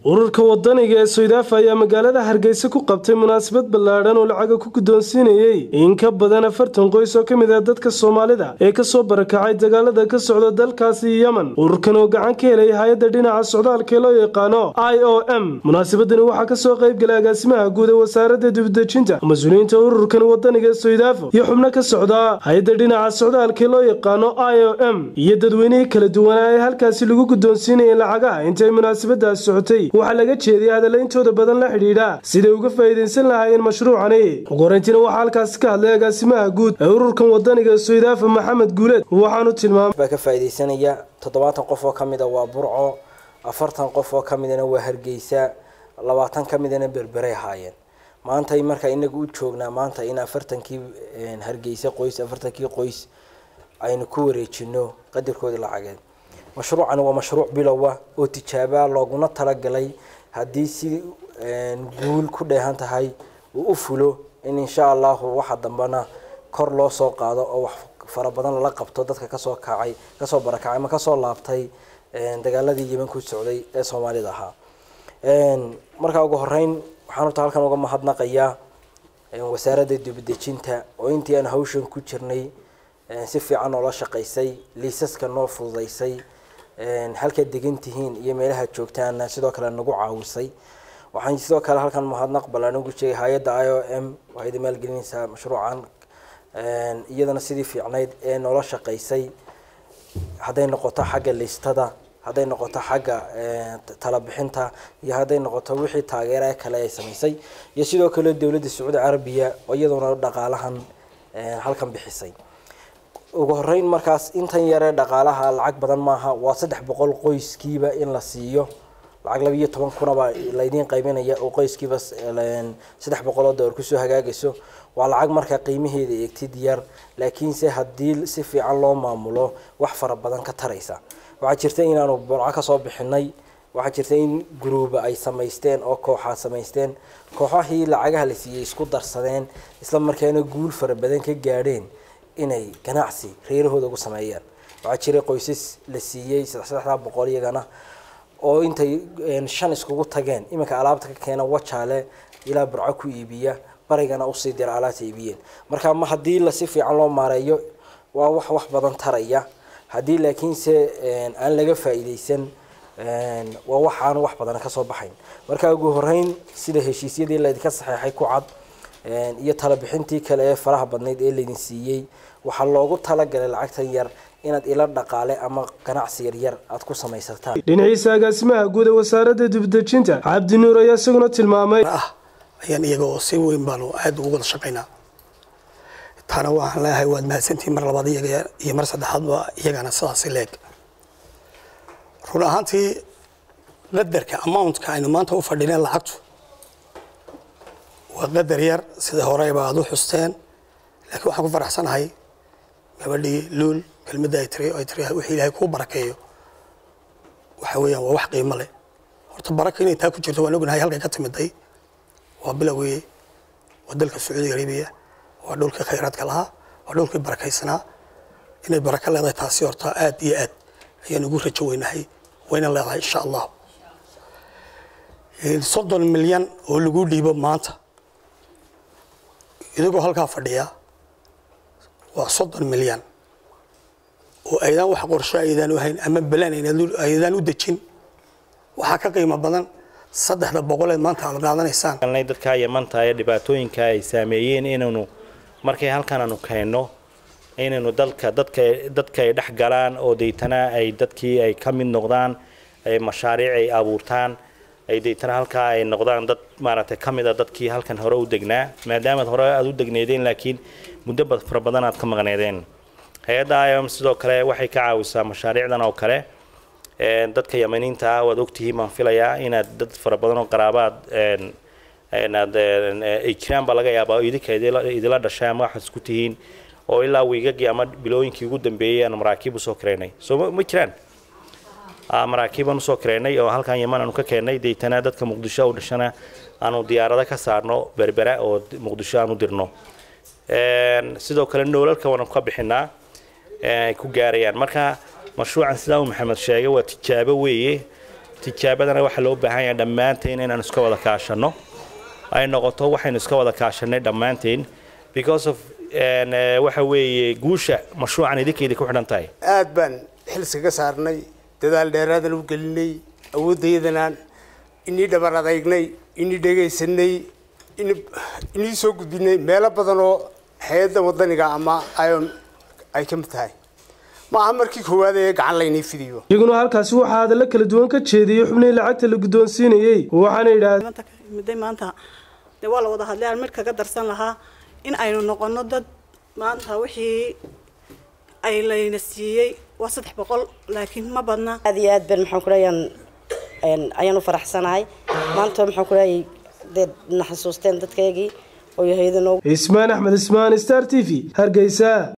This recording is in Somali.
ururka wadaniga ee soydaafa ayaa magaalada hargeysa ku qabtay munaasabad ballaadhan oo lacaga ku guddoonsiinayey in ka badan afartan qoys oo ka mid ah dadka soomaalida ee kasoo barakacay dagaalada ka socda dalkaasi yemen ururkan oo gacan ka helay hay-adda dhinaca socdaalka ee loo yaqaano i o m munaasabadani waxaa kasoo qayb galay agaasimaha guud ee wasaaradda dibadejinta mas-uuliyiinta ururkan wadaniga ee soydaafo iyo xubno ka socda hay-adda dhinaca socdaalka ee loo yaqaano i o m iyo dadweynihii kala duwanaa ee halkaasi lagu guddoonsiinayay lacagaha intay munaasabadaas socotay waxaa laga jeediyay hadallayntooda badan la xidhiidha siday uga faa'iidaysan lahaayeen mashruucani ugu horeyntiina waxaa halkaasi ka hadlay agaasimaha guud ee ururkan wadaniga soydaafa maxamed guuleed waxaanu tilmaamay baa ka faa'iidaysanaya toddobaatan qof oo ka mida waa burco afartan qof oo ka midana waa hargeysa labaatan ka midana berberay ahaayeen maanta markaa inagu u joognaa maanta in afartankii hargeysa qoys afartankii qoys aynu ku wareejino qadarkoodii lacageed mashruucani waa mashruuc bilowa oo tijaaba looguna talagalay haddii si guul ku dheehan tahay uu u fulo in insha allahu waxa dambena kor loo soo qaado oo wax fara badan lala qabto dadka kasoo kacay kasoo barakacay ama kasoo laabtay dagaaladii yeman ku socday ee soomaalida ahaa markaa ugu horeyn waxaan horta halkan uga mahadnaqayaa wasaaradda dibadejinta oo intii aan hawshan ku jirnay si fiican noola shaqaysay liisaska noo fududaysay halkaad degan tihiin iyo meelaha joogtaana sidoo kale nagu caawisay waxaan sidoo kale halkan mahadnaq ballaan ugu sheegay hay-adda i o m waxayd maalgelinaysaa mashruucan iyadana sidii fiicnayd ee noola shaqaysay hadday noqoto xagga liistada hadday noqoto xagga talabixinta iyo hadday noqoto wixii taageera kale ay samaysay iyo sidoo kale dowladda sacuudi carabiya oo iyaduna dhaqaalahan halkan bixisay ugu horeyn markaas intan yaree dhaqaalaha lacag badan maaha waa saddex boqol qoyskiiba in la siiyo lacag laba iyo toban kunaba laydiin qaybinaya oo qoyskiiba saddex boqol oo dollar kusoo hagaagayso waa lacag markaa qiimaheeda eegtid yar laakiinse haddii si fiican loo maamulo wax fara badan ka taraysa waxaa jirta inaanu burco kasoo bixinay waxaa jirta in guruuba ay samaysteen oo kooxaa samaysteen kooxahii lacagaha la siiyey isku darsadeen isla markaana guul fara badan ka gaadheen inay ganacsi reerahooda ugu sameeyaan waxaa jiray qoysas la siiyey saddexdaa boqol iyagana oo intay shan iskugu tageen iminka alaabta ka keena wajaale ilaa burco ku iibiya barigana usii dira alaabta iibiyeen marka ma haddii lasi fiican loo maareeyo waa wax wax badan taraya haddii laakiinse aan laga faa'iidaysan waa waxaan wax badan kasoo baxayn marka ugu horeyn sida heshiisyadii laydinka saxeexay ku cad iyo talabixintii kale ee faraha badnayd ee laydin siiyey waxaa loogu talagalay lacagtan yar inaad ila dhaqaale ama ganacsi yaryar aad ku samaysataan dhinaciisa agaasimaha guud ee wasaaradda dibadejinta cabdi nuur ayaa isaguna tilmaamay ah ayaan iyaga oo si weyn baanu aada ugu wada shaqaynaa taana waxaan leeyahay waad mahadsantihiin mar labaad iyaga iyo mar saddexaadba iyagana sidaasi leeg run ahaantii qadarka amountka aynu maanta u fadhineen lacagtu waa qadar yar sida horeyba aada u xusteen laakiin waxaan ku faraxsanahay gabadhii luul kelmadda ay tiri ay tiri wixii ilaahay kuu barakeeyo waxa weeyaan waa wax qiimo leh horta baraka inay taa ku jirto waan ognahay halkay ka timiday waa bilowgii waa dalka sacuudi arabiya waa dhulkii khayraadka lahaa waa dhulkii barakaysanaa inay barako leedahay taasi horta aad iyo aad ayaan ugu rajo weynahay wayna leedahay insha allah soddon milyan oo lagu dhiibo maanta idigoo halkaa fadhiya waa soddon milyan oo aydaan wax qorsho aydaan u hayn ama balaan aydaan u dejin waxaa ka qiimo badan saddexda boqoleed maanta aad qaadanaysaan dadka yamanta ee dhibaatooyinka ay saameeyeen inaynu markay halkan aanu keenno inaynu dalka dadka dadka ay dhex galaan oo deytana ay dadkii ay ka mid noqdaan mashaariic ay abuurtaan ay deytana halkaa ay noqdaan dad maaragtay ka mid a dadkii halkan hore u degnaa maadaamaad hore aada u degneedeen laakiin muddo fara badan aad ka maqneedeen hay-adda iom sidoo kale waxay ka caawisaa mashaariicdan oo kale dadka yamaniinta ah waad ogtihiin baan filayaa inaad dad fara badan oo qaraabaad aad ay jiraan baa laga yaabaa idinka idila dhashay ama waxaad isku tihiin oo ilaa wiigagii ama bilooyinkii ugu dambeeyey aanu maraakiib usoo kareynay soo ma jiraan maraakiibaan usoo kareynay oo halkan yaman aanu ka keennay deytana dadka muqdisho u dhashana aanu diyaarado ka saarno berbera oo muqdisho aanu dirno sidoo kale noolalka waanu ka bixinaa ay ku gaarayaan marka mashruucan sidaa uu maxamed sheegay waa tijaabo weeye tijaabadana waxaa loo baahan yahay dhammaanteen inaan iska wada kaashanno ay noqoto waxaynu iska wada kaashanay dhammaanteen because of waxa weeye guusha mashruucan idinkeydii ku xidhan tahay aad baan xilsiga saarnay dadaal dheeraadan u gelinay awooddayadanaan inii dhabar adaygnay inii dhegaysanay inii soo gudbinay meelo badan oo hay-adda wadaniga ama ion ay ka mid tahay maaha markii koowaad ee gacan laynii fidiyo iyaguna halkaasi waxaa hadallo kala duwan ka jeediyey xubnihii lacagta la guddoonsiinayey waxaana yidhaahdeen maanta dee waa la wada hadlay aan mid kaga darsan lahaa in aynu noqono dad maanta wixii ay layna siiyey waa saddex boqol laakiin ma badna aad iyo aad ban maxaan ku leeyaan ayaan u faraxsanahay maanta maxaan ku leeyay dee na xasuusteen dadkaygii oo yahaydano ismaan axmed ismaan star t v hargeysa